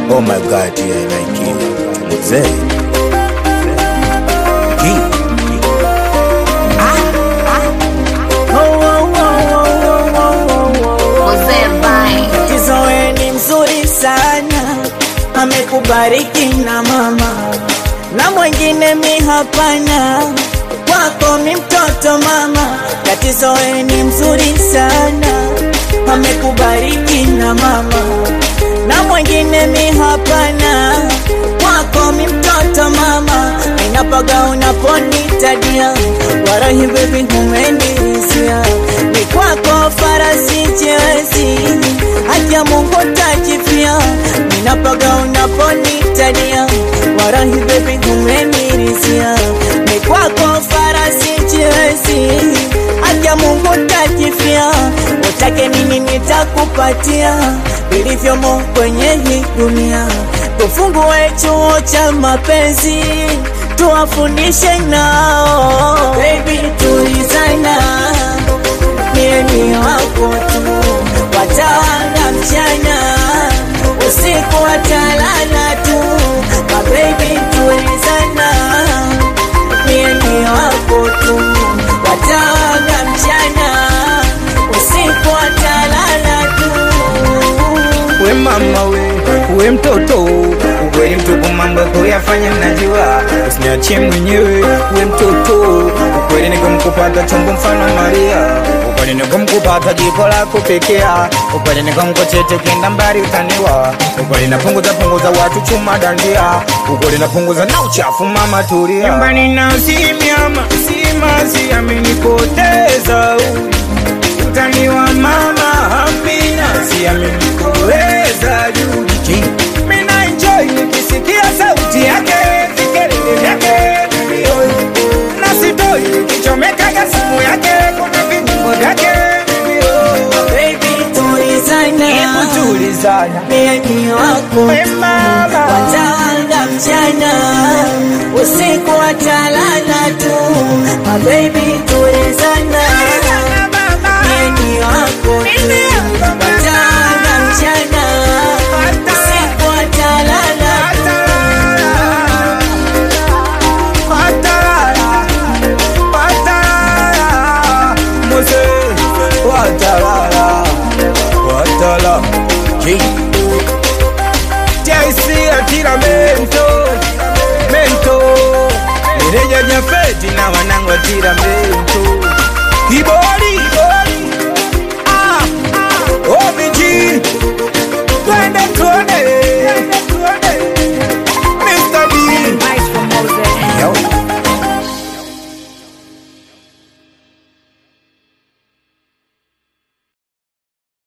Oh my god, yeah, like it. Mzee. Ki. Mzee Vine. Kizoe ni mzuri sana, amekubariki na mama na mwingine mi hapana, kwako mi mtoto mama. Katizoe ni mzuri sana, amekubariki na mama na mwingine mi hapana, kwako mi mtoto mama. Ninapaga unaponitadia, warahi baby umenizia, ni kwako farasi chezi, haki ya Mungu tajifia. Ninapaga unaponitadia, warahi baby umenizia, ni kwako farasi chezi, haki ya Mungu tajifia. Utake nini nitakupatia, vilivyomo kwenye hii dunia. Tufungue chuo cha mapenzi, tuwafundishe nao. Baby tulizana, mie ni wako tu, watawanga mchana, usiku watalala tu. Ma baby tulizana, mie ni wako tu, watawanga mchana, usiku watalala tu. we mama we we mtoto ukweli mtupu mambo kuyafanya najua usiniachie mwenyewe we mtoto ukweli nikamkupata chombo mfano maria ukweli nikamkupata jiko lako pekea ukweli nikamkochete kenda mbali utaniwa ukweli napunguza punguza watu chuma dandia ukweli napunguza na uchafu mama tulia nyumbani na simiama simazi amenipoteza huyu utaniwa mama Amina, siamini kuweza juu mina enjoy nikisikia sauti yake vikelele vyake vilio na sitoi kichomekaga simu yake kuna vinyimbo vyake vilio Baby tulizana, hebu tulizana mie ni wako we mama watawanga mchana usiku watalala tu My baby tulizana mie ni wako tu watawanga mchana usiku watalala Watalala, watalala, Ki. JC atira mento mento meneja jafeti na wanangu atira mento kibori